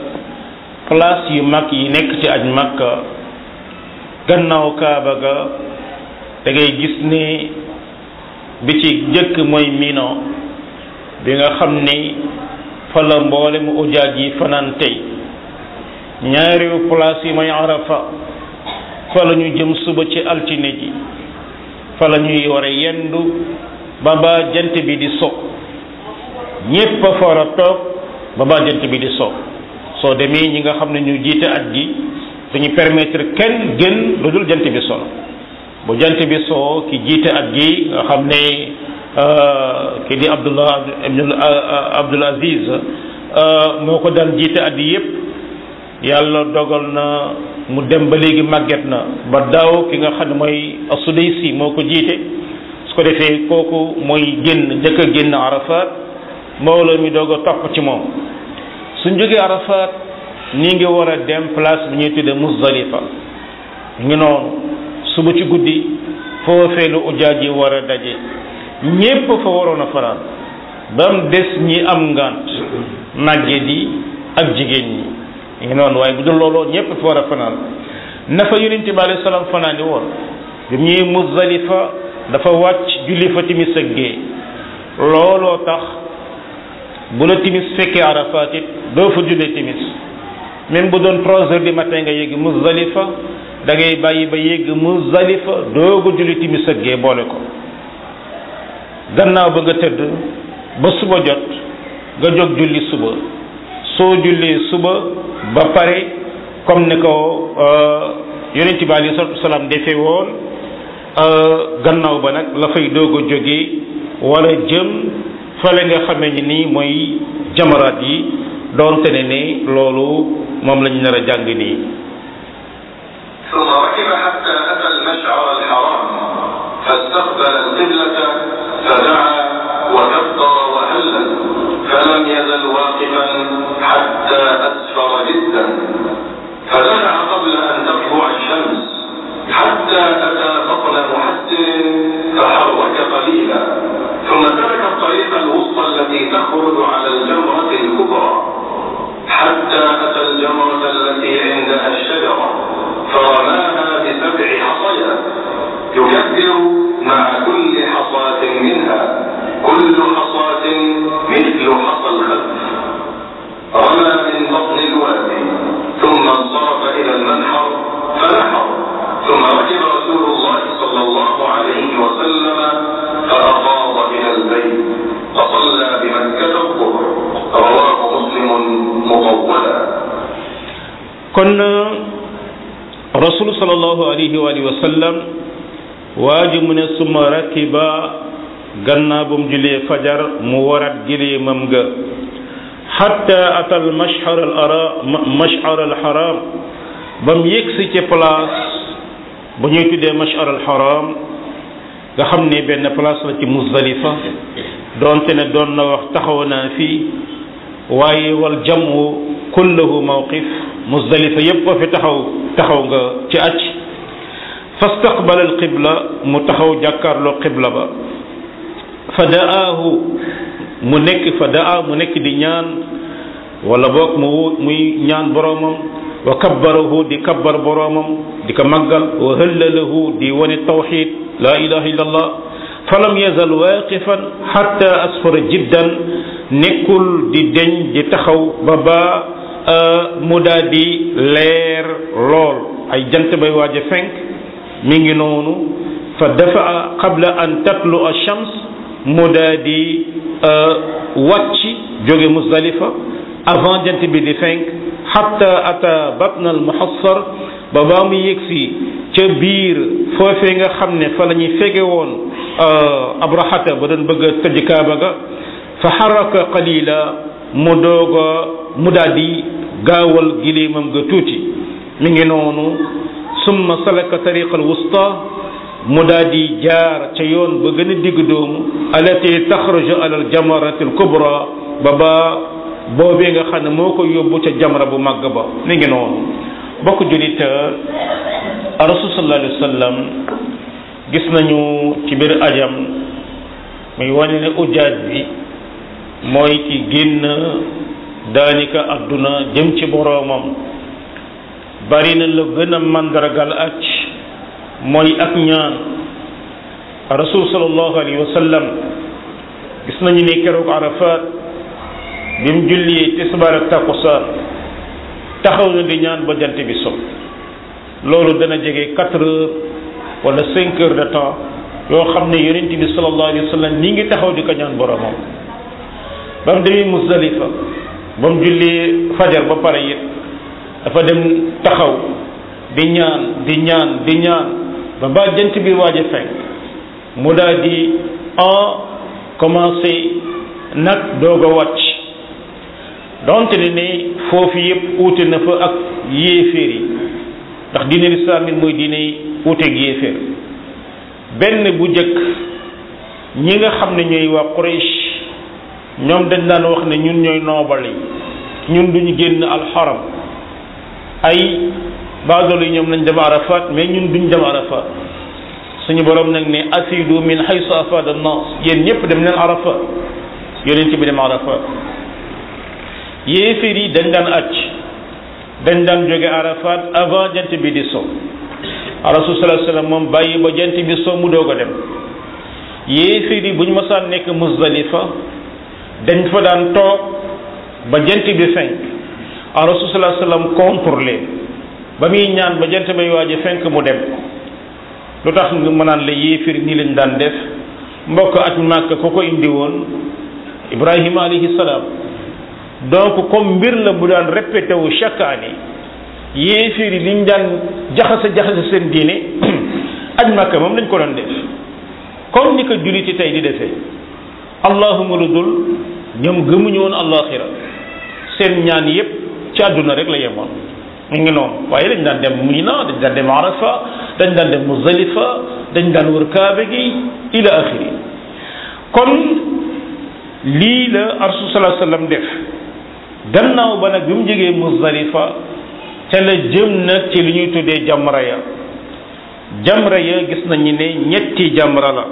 place yu mag yi nekk ci aj makka gannaaw kaaba ga da ngay gis ne bi ci jëkk mooy mino bi nga xam ni fa la mboole mu ujaaj yi fanaan tey ñaareelu place yi mooy arafa fa la ñu jëm suba ci altine ji fa la ñuy war a yendu ba ba jant bi di so ñépp a fa war a toog ba ba jant bi di so soo demee ñi nga xam ne ñu jiite at gi dañu permettre kenn gën lu dul jant bi solo bu jant bi soo ki jiite at gi nga xam ne ki di Abdullah ibn Abdul Aziz moo ko daan jiite at yi yépp yàlla dogal na mu dem ba léegi màgget na ba daaw ki nga xam ne mooy Sudaysi moo ko jiite su ko defee kooku mooy génn njëkk a génn Arafat mbooloo mi doog a topp ci moom suñ jógee Arafat ñi ngi war a dem place bi ñuy tudde Muzdalifa ngi noonu suba ci guddi foofee lu ujaaj yi war a daje ñépp fa waroon a fanaan ba mu des ñi am ngant màgget yi ak jigéen ñi ngi noonu waaye bu dul looloo ñépp fa war a fanaan na fa yonent bi alayhi salaam fanaani woon bi ñuy Muzdalifa dafa wàcc julli fa timis ak gée looloo tax bu la timis fekkee Arafat it doo fa jullee timis même bu doon trois heures du matin nga yegg Muzdalifa da ngay bàyyi ba yegg Muzdalifa doogu julli timis ak gee boole ko gannaaw ba nga tëdd ba suba jot nga jóg julli suba soo jullee suba ba pare comme ni ko yonent bi alayhi salaatu wasalaam defee woon gannaaw ba nag la fay doog a jógee wala jëm fale nga xamee ni nii mooy jamaraat yi doonte ne ne loolu moom lañ nar a jàng nii
ثم ركب حتى أتى المشعر الحرام فاستقبل القبلة فدعا وكبر وهلل فلم يزل واقفا حتى أسفر جدا فدعا قبل أن تطلع الشمس حتى أتى بطن محسن فحرك
kon rasul sallallahu alayhi wa alihi wa sallam waa ji mu ne suma rakiba gannaaw bu mu julee fajar mu warat gileemam ga xatta atal mashar al ara mashar al haram ba mu yëgsi ci place bu ñuy tuddee mashar al haram nga xam ne benn place la ci muzdalifa doonte ne doon na wax taxaw naa fii waaye wal jamu kulluhu mawqif muzdalifa yépp ko fi taxaw taxaw nga ci acc fastaqbala al qibla mu taxaw jàkkaarloo qibla ba fa da'aahu mu nekk fa daa mu nekk di ñaan wala boog mu muy ñaan boroomam wa kabbarahu di kabbar boroomam di ko màggal wa hëllalahu di wane tawxid la ilaha illa allah falam yazal waaqifan xatta asfara jiddan nekkul di deñ di taxaw ba ba mu daa di leer lool ay jant bay waaj a fenk mi ngi noonu fa dafa qabla an tatlu ash-shams mu daa di wàcc jóge Muzdalifa avant jant bi di fenk xatta ata batna al muhassar ba baa mu yegsi ca biir foofee nga xam ne fa la ñuy fege woon abrahata ba doon bëgg a tëj kaaba ga fa xaraka qalila mu dooga mu daal di gaawal gileemam ga tuuti mi ngi noonu summa salaka tariqa al wusta mu daal di jaar ca yoon ba gën a digg doomu alati taxruju ala al jamarati al kubra ba ba boobee nga xam ne moo ko yóbbu ca jamra bu màgg ba mi ngi noonu bokk julit rasul sallallahu alayhi wa sallam gis nañu ci biir ajam muy wane ne ujaaj bi mooy ki génn daanika adduna jëm ci boroomam bari na la gën a mandargal aj mooy ak ñaan rasul sallallahu alayhi wa sallam gis nañu ne keroog arafat bi mu julli tisbaar ak takkusaan taxaw na di ñaan ba jant bi so loolu dana jege quatre heures wala cinq heures de temps yoo xam ne yonent bi sallallahu alayhi wa sallam ñi ngi taxaw di ko ñaan boromam ba mu demee Muzdalifa ba mu julli fajar ba pare it dafa dem taxaw di ñaan di ñaan di ñaan ba ba jant bi waaj a fenk mu daal di en commencé nag doog a wàcc donte ne ne foofu yëpp uute na fa ak yéeféer yi ndax diine lislaam it mooy diine uuteeg yéeféer benn bu jëkk ñi nga xam ne ñooy waa Quraysh ñoom dañ daan wax ne ñun ñooy noobal yi ñun duñu génn alxaram ay baadoolo yi ñoom nañ dem arafat mais ñun duñ dem arafat suñu borom nag ne afidu min haysu afada an-nas yéen ñëpp dem leen arafat yonent bi dem arafat yéeféer yi dañ daan acc dañ daan jóge arafat avant jant bi di so rasul sallallahu alayhi wasallam moom bàyyi ba jant bi so mu doog a dem yéeféer yi bu ñu masaan nekk Muzdalifa dañ fa daan toog ba jant bi fenk rasul sallallahu alayhi wasallam contre leen ba muy ñaan ba jant bay waaj a fenk mu dem lu tax nga mënaan la yéeféer nii lañ daan def mbokk at màkk ko ko indi woon Ibrahima alayhi salaam donc comme mbir la bu daan répété wu chaque année yéeféer yi liñ daan jaxase jaxase seen diine aj makka moom lañ ko doon def comme ni ko julliti tey di defee allahuma lu dul ñoom gëmuñu woon allaxira seen ñaan yépp ci àdduna rek la yemoon mu ngi noonu waaye dañ daan dem Mina dañ daan dem Arafa dañ daan dem Muzdalifa dañ daan wër Kaaba gi ila axiri kon lii la rasul sallallahu alayhi wasallam def gannaaw ba nag bi mu jógee Muzdalifa ca la jëm nag ci li ñuy tuddee jamra ya jamra ya gis nañu ne ñetti jamra la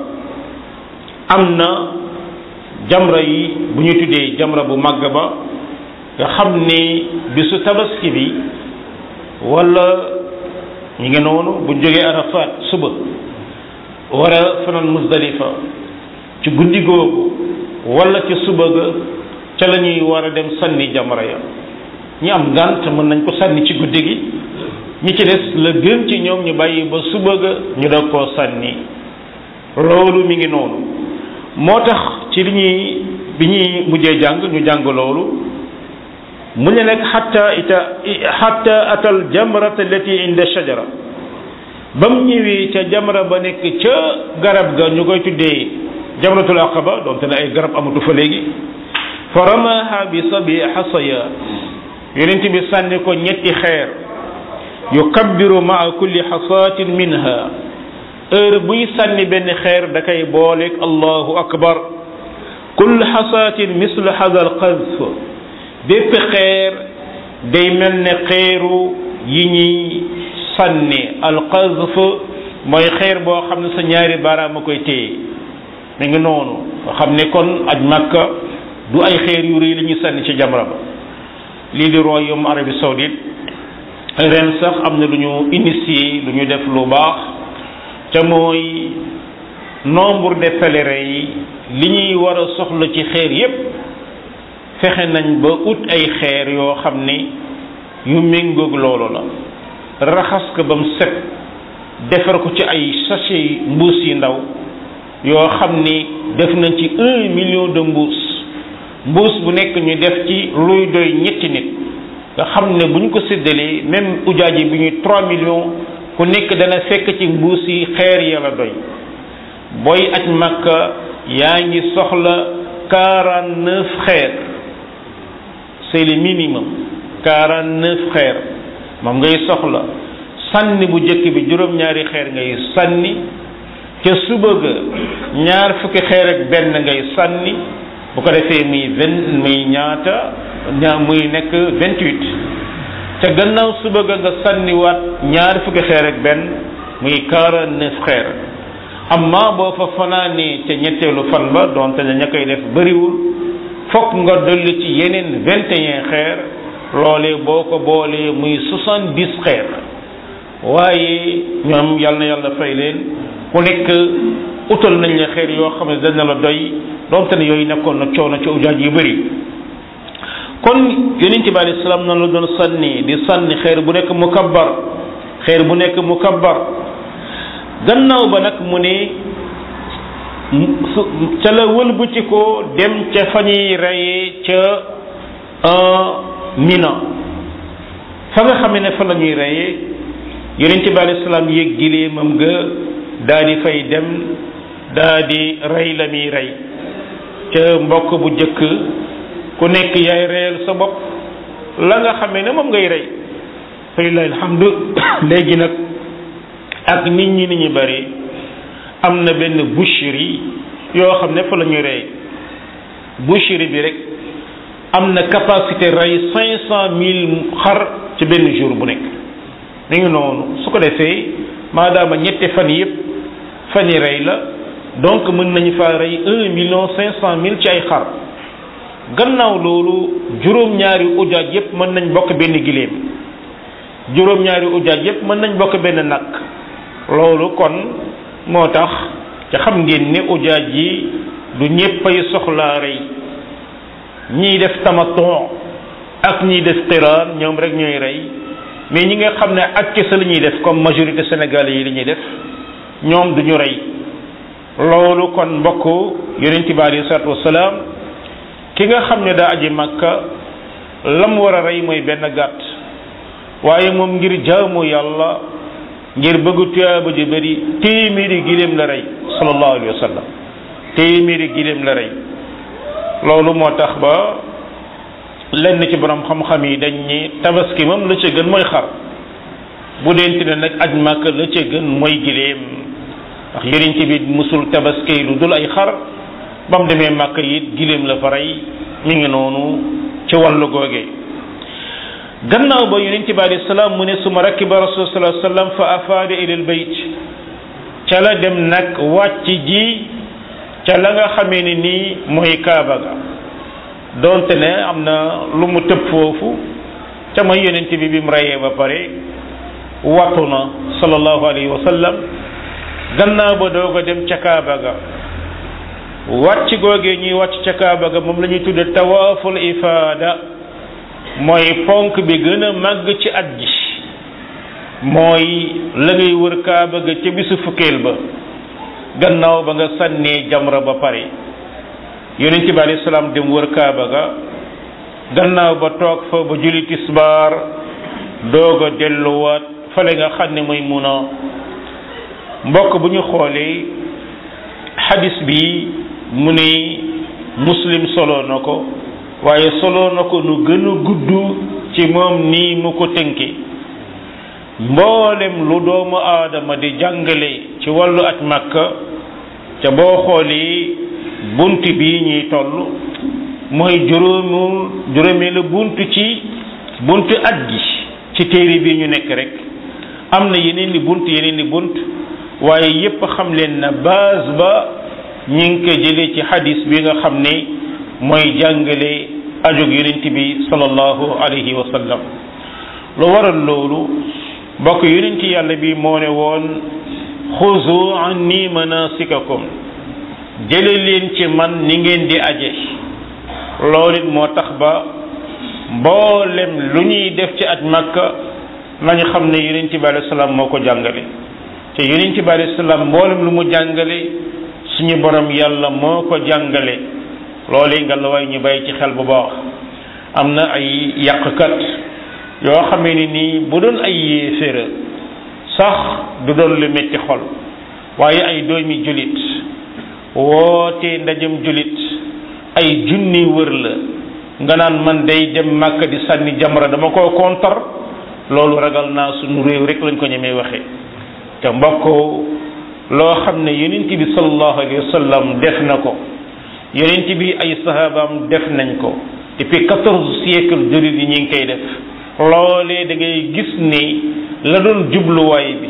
am na jamra yi bu ñu tuddee jamra bu màgg ba nga xam ni bisu tabaski bi wala ñu ngi noonu bu jógee Arafat suba war a fanaan Muzdalifa ci guddi googu wala ci suba ga ca la ñuy war a dem sànni jamra ya ñi am ngànt mën nañ ko sànni ci guddi gi ñi ci des la gën ci ñoom ñu bàyyi ba suba ga ñu doog koo sànni loolu mi ngi noonu moo tax ci li ñuy bi ñuy mujjee jàng ñu jàng loolu mu ne nag xatta ita xatta atal jamrata allati inda shajara ba mu ñëwee ca jamra ba nekk ca garab ga ñu koy tuddee jamratul aqaba donte ne ay garab amatu fa léegi fa ramaha bi sabi xasaya yonent bi sànni ko ñetti xeer yukabbiru maa kulli xasaatin minha heure buy sànni benn xeer da koy booleeg allahu akbar kull xasaatin mislu hada al qazf bépp xeer day mel ne xeeru yi ñuy sànni al qazf mooy xeer boo xam ne sa ñaari baaraam a koy téye mi ngi noonu nga xam ne kon aj makka du ay xeer yu rëy la ñuy sànni ci jamra ba lii di royaume Arabie saoudite ren sax am na lu ñu initié lu ñu def lu baax te mooy nombre de pèlerins yi li ñuy war a soxla ci xeer yépp fexe nañ ba ut ay xeer yoo xam ni yu méngoog loolu la raxas ko ba mu set defar ko ci ay sachet mbuus yi ndaw yoo xam ni def nañ ci un million de mbuus mbuus bu nekk ñu def ci luy doy ñetti nit nga xam ne bu ñu ko séddalee même ujaaji bi ñuy trois millions ku nekk dana fekk ci mbuus yi xeer yàlla doy booy aj makka yaa ngi soxla quarante neuf xeer c'est le minimum quarante neuf xeer moom ngay soxla sànni bu njëkk bi juróom-ñaari xeer ngay sànni ca suba ga ñaar fukki xeer ak benn ngay sànni bu ko defee muy vingt muy ñaata ñaa muy nekk vingt huit ca gannaaw suba ga nga sànniwaat ñaar fukki xeer ak benn muy quarante neuf xeer amma boo fa fanaanee ca ñetteelu fan ba donte ne ña koy def bëriwul fokk nga dolli ci yeneen vingt et un xeer loolee boo ko boolee muy soixante dix xeer waaye ñoom yal na yàlla fay leen ku nekk utal nañ la xeer yoo xam ne dana la doy donte ne yooyu nekkoon na coono ci ujaaj yu bëri kon yonente bi alayhi salaam noonu la doon sànni di sànni xeer bu nekk mukabbar xeer bu nekk mukabbar gannaaw ba nag mu ne ca la wëlbati ko dem ca fa ñuy reyee ca mina fa nga xam ne fa la ñuy reyee yonente bi alayhi salaam yéeg gileemam ga daa di fay dem daa di rey la muy rey ca mbokk bu jëkk ku nekk yaay reyal sa bopp la nga xamee ne moom ngay rey fa lillahi alhamdu léegi nag ak nit ñi ni ñu bari am na benn boucherie yoo xam ne fa la ñuy rey boucherie bi rek am na capacité rey cinq cent mille xar ci benn jour bu nekk mi ngi noonu su ko defee maadaama ñetti fan yëpp fan yi rey la donc mën nañu faa rey un million cinq cent mille ci ay xar gannaaw loolu juróom-ñaari ujaaj yëpp mën nañ bokk benn giléem juróom-ñaari ujaaj yëpp mën nañ bokk benn nag loolu kon moo tax ca xam ngeen ne ujaaj yi du ñéppay soxlaa rey ñiy def tamaton ak ñiy def qiraan ñoom rek ñooy rey mais ñi nga xam ne ak kese la ñuy def comme majorité sénégalais yi li ñuy def ñoom du ñu rey loolu kon mbokk yonent bi alayhi salaatu wasalaam ki nga xam ne daa aji makka lam war a rey mooy benn gàtt waaye moom ngir jaamu yàlla ngir bëgg tuyaaba ju bëri téeméeri giléem la rey sallallahu alayhi wa sallam téeméeri giléem la rey loolu moo tax ba lenn ci borom xam-xam yi dañ ni tabaski moom la ca gën mooy xar bu dente ne nag aj màkk la ca gën mooy giléem ndax yonent bi musul tabaski lu dul ay xar ba mu demee màkk it giléem la fa rey mi ngi noonu ci wàllu googee gannaaw ba yonent bi alayhi salaam mu ne suma rakiba rasul sallallahu alayhi wasallam fa afaada ila al bayt ca la dem nag wàcc ji ca la nga xamee ne nii mooy kaaba ga donte ne am na lu mu tëb foofu ca mooy yonent bi bi mu reyee ba pare wattu na sallallahu alayhi wa sallam gannaaw ba doog a dem ca kaaba ga wàcc googee ñuy wàcc ca kaaba ga moom la ñuy tudde tawaaful ifaada mooy ponk bi gën a màgg ci at gi mooy la ngay wër kaaba ga ca bisu fukkeel ba gannaaw ba nga sànnee jamra ba pare yonent bi alayhi salaam dem wër kaaba ga gannaaw ba toog fa ba julli tisbaar doog a delluwaat fale nga xam ne mooy mun a mbokk bu ñu xoolee xadis bi mu ne muslim solo na ko waaye solo na ko nu gën a gudd ci moom nii mu ko tënke mboolem lu doomu aadama di jàngale ci wàllu aj makka ca boo xoolee bunt bi ñuy toll mooy juróomul juróomeelu bunt ci bunt aj gi ci téere bi ñu nekk rek am na yeneen ni bunt yeneen ni bunt waaye yépp xam leen na base ba ñi ngi ko jëlee ci hadis bi nga xam ne mooy jàngale ajog yonent bi sallallahu alayhi wa sallam lu waral loolu bokk yonent yàlla bi moo ne woon xuzu anni manasikakum jële leen ci man ni ngeen di aje loolu it moo tax ba mboolem lu ñuy def ci aj makka nañu xam ne yonent bi alayhi salaam moo ko jàngale te yonent bi alayhi salaam mboolem lu mu jàngale suñu borom yàlla moo ko jàngale loolu nga la way ñu bàyyi ci xel bu baax am na ay yàqkat yoo xamee ni nii bu doon ay yéeféra sax du doon lu metti xol waaye ay doomi julit woote ndajam julit ay junni wër la nga naan man day dem màkka di sànni jamra dama koo kontar loolu ragal naa suñu réew rek lañ ko ñemee waxe te mbokk loo xam ne yonent bi sallallahu alayhi wa sallam def na ko yonent bi ay sahabaam def nañ ko depuis quatorze siècle julit yi ñi ngi koy def loolee da ngay gis ni la doon jubluwaay bi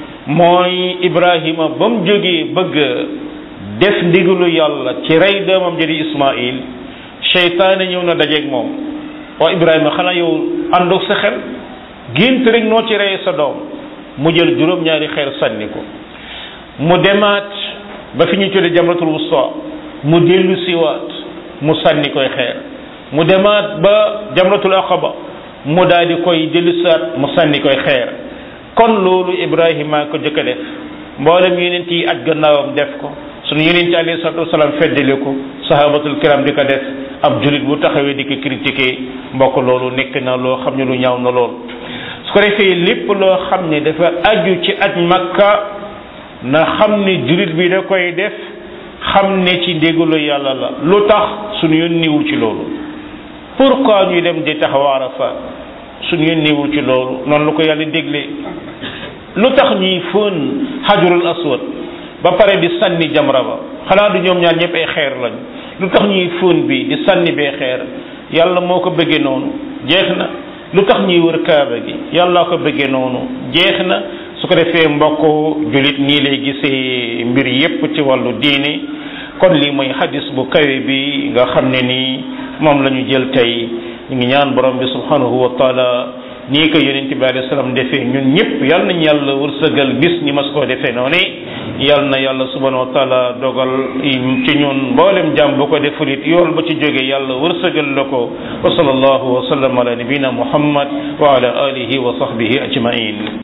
mooy Ibrahima ba mu jógee bëgg def ndigalu yàlla ci rey doomam jadi Ismaïl seytaane ñëw na dajeeg moom waa Ibrahima xanaa yow àndoog sa xel gént rek noo ci reye sa doom mu jël juróom-ñaari xeer sànni ko mu demaat ba fi ñu tuddee jamratul wusta mu dellu siwaat mu sànni koy xeer mu demaat ba jamratul aqaba mu daal di koy dellusaat mu sànni koy xeer kon loolu Ibrahima ko jëkk a def mboolem yeneen yi aj gannaawam def ko sunu yeneen ci alayhi salatu wasalaam feddali ko sahabatul kiram di ko def ab julit bu taxawee di ko critiquer mbokk loolu nekk na loo xam ne lu ñaaw na lool su ko defee lépp loo xam ne dafa aju ci aj makka na xam ne julit bi da koy def xam ne ci ndégalu yàlla la lu tax sunu yoon niwul ci loolu pourquoi ñuy dem di taxaw Arafa suñu yónneewul ci loolu noonu lu ko yàlla déglee lu tax ñuy fóon xajarul aswad ba pare di sànni jamra ba xanaa du ñoom ñaar ñëpp ay xeer lañ lu tax ñuy fóon bi di sànni bee xeer yàlla moo ko bëggee noonu jeex na lu tax ñuy wër kaaba gi yàlla ko bëggee noonu jeex na su ko defee mbokk julit nii lay gisee mbir yépp ci wàllu diine kon lii mooy xadis bu kawe bi nga xam ne nii moom la ñu jël tey ñu ngi ñaan borom bi subhanahu wa taala nii ko yonent bi alayhi salaam defee ñun ñëpp yal nañ yàlla wërsëgal bis ñi mas koo defee noonu yal na yàlla subhanahu wa taala dogal ci ñun mboolem jàmm bu ko deful it yool ba ci jóge yàlla wërsëgal la ko wa sallallahu wa sallam ala nabina muhammad wa ala alihi wa sahbihi ajmain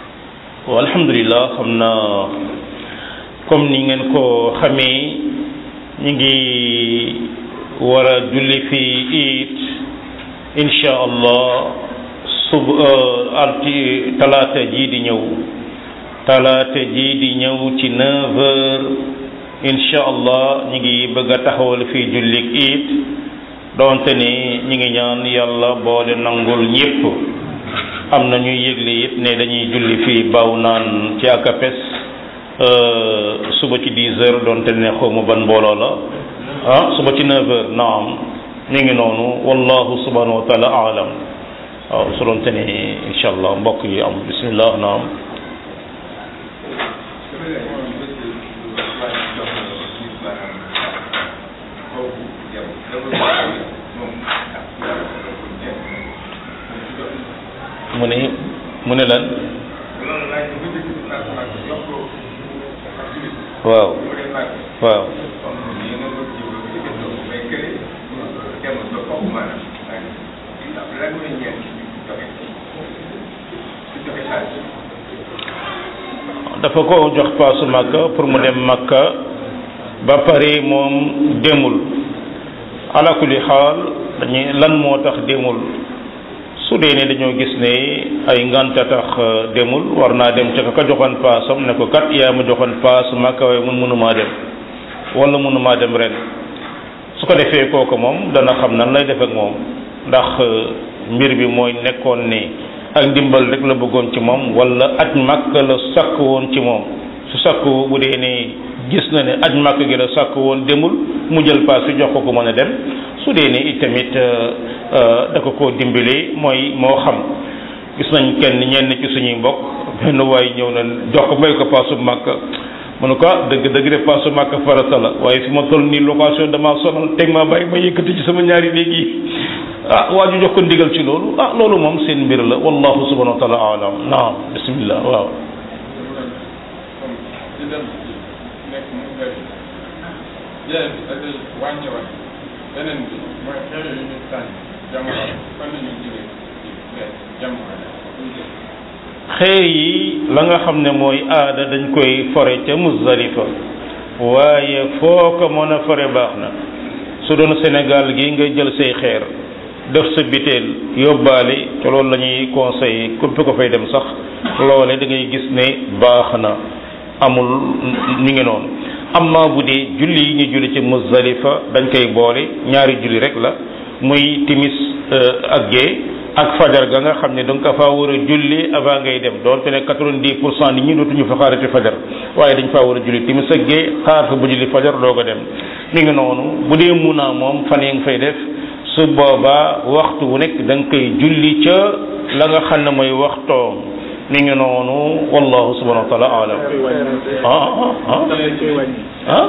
wa alhamdulillah xam na comme ni ngeen ko xamee ñu ngi war a julli fi it insha allah sub alti talaata ji di ñëw talaata ji di ñëw ci neuf heures insha allah ñu ngi bëgg a taxawal fii jullik it donte ni ñu ngi ñaan yàlla boole nangul ñépp am na ñuy yëgle it ne dañuy julli fii baw naan ci akapes suba ci dix heures donte ne xawma ban mbooloo la ah suba ci neuf heures naam ñu ngi noonu wallahu subhanahu wa taala alam waaw su doon te ne incha allah mbokk yi am bismillah naam mu ne mu ne lan waaw waaw dafa ko jox paasu makka pour mu dem makka ba pare moom demul ala kulli xaal dañuy lan moo tax demul su dee ne dañoo gis ne ay nganta tax demul war naa dem ca ka joxoon paasam ne ko kat yaa ma joxoon paas Makka waaye mun mënumaa dem wala mënumaa dem ren su ko defee kooku moom dana xam nan lay def ak moom ndax mbir bi mooy nekkoon ne ak ndimbal rek la bëggoon ci moom wala aj Makka la sakk woon ci moom su sakk bu dee ne gis na ne aj Makka gi la sakk woon demul mu jël paas fi jox ko ko mën a dem su dee ne itamit da ko koo dimbali mooy moo xam gis nañ kenn ñenn ci suñuy mbokk benn waay ñëw na jox ko may ko paasu Makka mu ne ko ah dëgg dëgg de paasu Makka farata la waaye fi ma toll nii location damaa sonal teg maa bàyyi ma yëkkati ci sama ñaari néeg yi ah waa ju jox ko ndigal ci loolu ah loolu moom seen mbir la wallahu subhanahu wa taala alam naam bismillah waaw
beneen bi mooy xeer yu ñu sànni jamono fan la ñu jëlee jamono
xeer yi la nga xam ne mooy aada dañ koy fore ca Muzdalifa waaye foo ko mën a fore baax na su doon Sénégal gi nga jël say xeer def sa biteel yóbbaale te loolu la ñuy conseillé képp ko fay dem sax loole da ngay gis ne baax na amul ñu ngi noonu amma bu dee julli yi ñu julli ci Muzdalifa dañ koy boole ñaari julli rek la muy timis ak gée ak fajar ga nga xam ne da nga ko faa war a julli avant ngay dem doonte ne quatre-vingt-dix pour cent nit ñi dootuñu fa xaarati fajar waaye dañ faa war a julli timis ak gée xaar fa bu julli fajar doog a dem mi ngi noonu bu dee munaa moom fan yi nga fay def su boobaa waxtu wu nekk da nga koy julli ca la nga xam ne mooy waxtoom mi ngi noonu wallahu subhanahu wa taala alam ah ah ah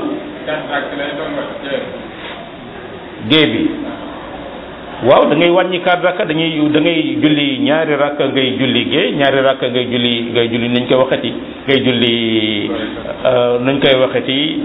gée bi waaw da ngay wàññi quatre rakka dañuy da ngay julli ñaari rakka ngay julli gée ñaari rakka ngay julli ngay julli nañ koy waxati ngay julli nañ koy waxati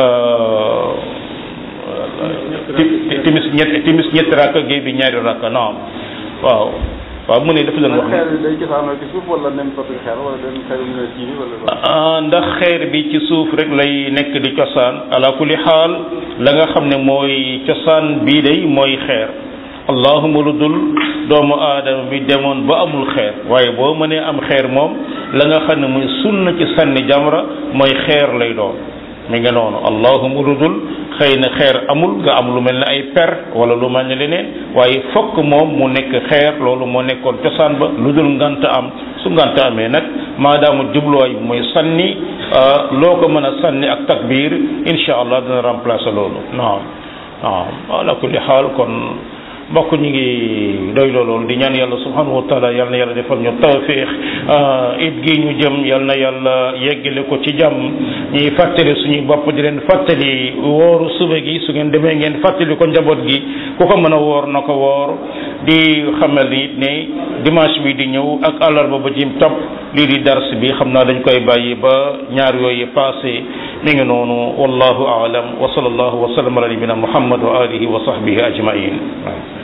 timis ñett timis ñetti rakka gée bi ñaari rakka naam waaw waaw mu ne dafa doon wax
xeer bi day cosaanoo ci suuf wala n'importe quel xeer wala den xeer mu ci wala
ndax xeer bi ci suuf rek lay nekk di cosaan ala kulli xaal la nga xam ne mooy cosaan bii day mooy xeer allahuma lu dul doomu aadama bi demoon ba amul xeer waaye boo mënee am xeer moom la nga xam ne muy sunna ci sànni jamra mooy xeer lay doon mi nga noonu allahuma lu dul xëy na xeer amul nga am lu mel ne ay per wala lu mel ne leneen waaye fokk moom mu nekk xeer loolu moo nekkoon cosaan ba lu dul ngant am su ngant amee nag maadaama jubluwaay bi mooy sànni loo ko mën a sànni ak takbir insha allah dina remplacer loolu naam naam ala kulli xaal kon mbokk ñu ngi doy loolu di ñaan yàlla subhanahu wa taala yal na yàlla defal ñu tawfiix it gi ñu jëm yal na yàlla yeggale ko ci jàmm ñuy fàttali suñuy bopp di leen fàttali wooru suba gi su ngeen demee ngeen fàttali ko njaboot gi ku ko mën a woor na ko woor di xamal ni ne dimanche bi di ñëw ak àllarba ba jim topp lii di dars bi xam naa dañ koy bàyyi ba ñaar yooyu passé mi ngi noonu wallahu aalam wa sallallahu wa sallam ala nabina muhammad wa alihi wa sahbihi ajmain